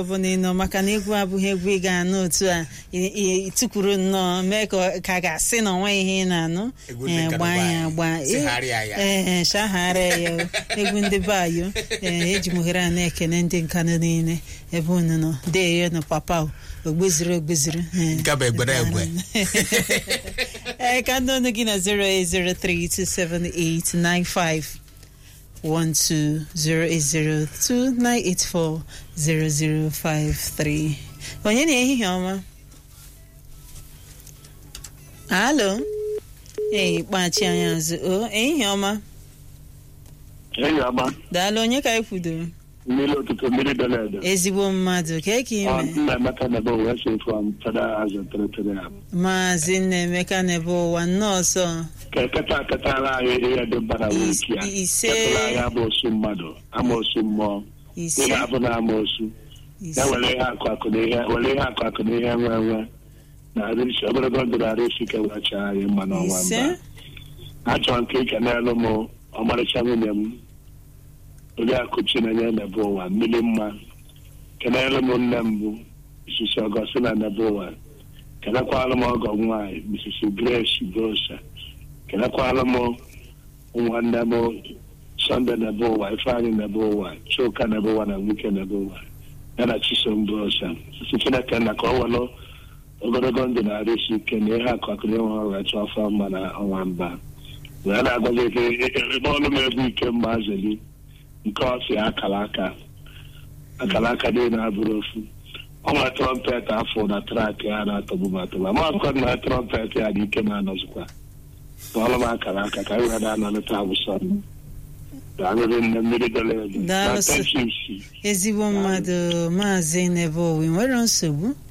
ọbụla ị nọ maka na egwu abụghị egwu ị ga-anụ otu a ị- ị- ịtụkwuru nnọọ mee ka ọ- ka a ga-asị na onwe ihe ị na-anụ Egwu ndị Eh, nka gbaa na ya be gbaa anyị. Sigharịa ya. ee shagharịa ya o. egwu ndị be ayo ee eji m ohere a na-ekene ndị nka nọ niile ebe unu nọ deyo na papa o ogbeziri ogbeziri ee. Nke bụ egbere egbe. ee ka ndị ọnụ gị na 080327895 1208029840053 onye na ehihie ọma alo ee kpachi anyị azụ o ehihie ọma enyi ọma daalụ onye ka anyị kwudoro mmiri ụtụtụ mmiri dere ede ezigbo mmadụ ka eke Ọ, ime nna emeka na ebe wee si from federal house of territory ahụ. maazị nnaemeka n'ebe ụwa nnọọsọ ka eketa aketara anyị ihe dị mkpa na wiki ya Ise. ketara anyị amaosu mmadụ amaosu mmụọ ise ihe abụ na amaosu ya ise were ihe akụ akụ na ihe were ihe akụ akụ na ihe nwe nwe na arịsi ogologo ndụ na arịsi ike wee chaa anyị mma n'ọnwa ise mba achọrọ nke ike n'elu m ọmarịcha nwunye m oriakụ chinenye nebe ụwa mmiri mma kenelu m nne m bụ isisi ọgọstina nebe ụwa kenekwala m ọgọ m nwaanyị misisi grace brosa kenekwala m nwanne m sọnde nebe ụwa ifeanyị nebe ụwa chuka nebe ụwa na nwike nebe ụwa ya na chisom brosa sisi chineke nna ka ọ welụ ogologo ndụ na-arụ isi ike na ihe akụakụrụ ịnwe ọrụ etu afọ mma na ọnwa mba wee na-agwazi ike ebe ọnụ m ebu ike mma azeli nke ọfịa akara aka akara aka niile abụrụ ofu ọnwa trọmpet afọ na trak ya na-atọgbu m atọgbu ama akụkọ na trọmpet ya dị ike na-anọzikwa kpọọrọ m akara aka ka anyị wee na-anọlịta abụsọ daalụrị nne mmiri dere edo Daalụ na sir. tensisi ezigbo mmadụ maazị n'ebe ụwa ị nwere nsogbu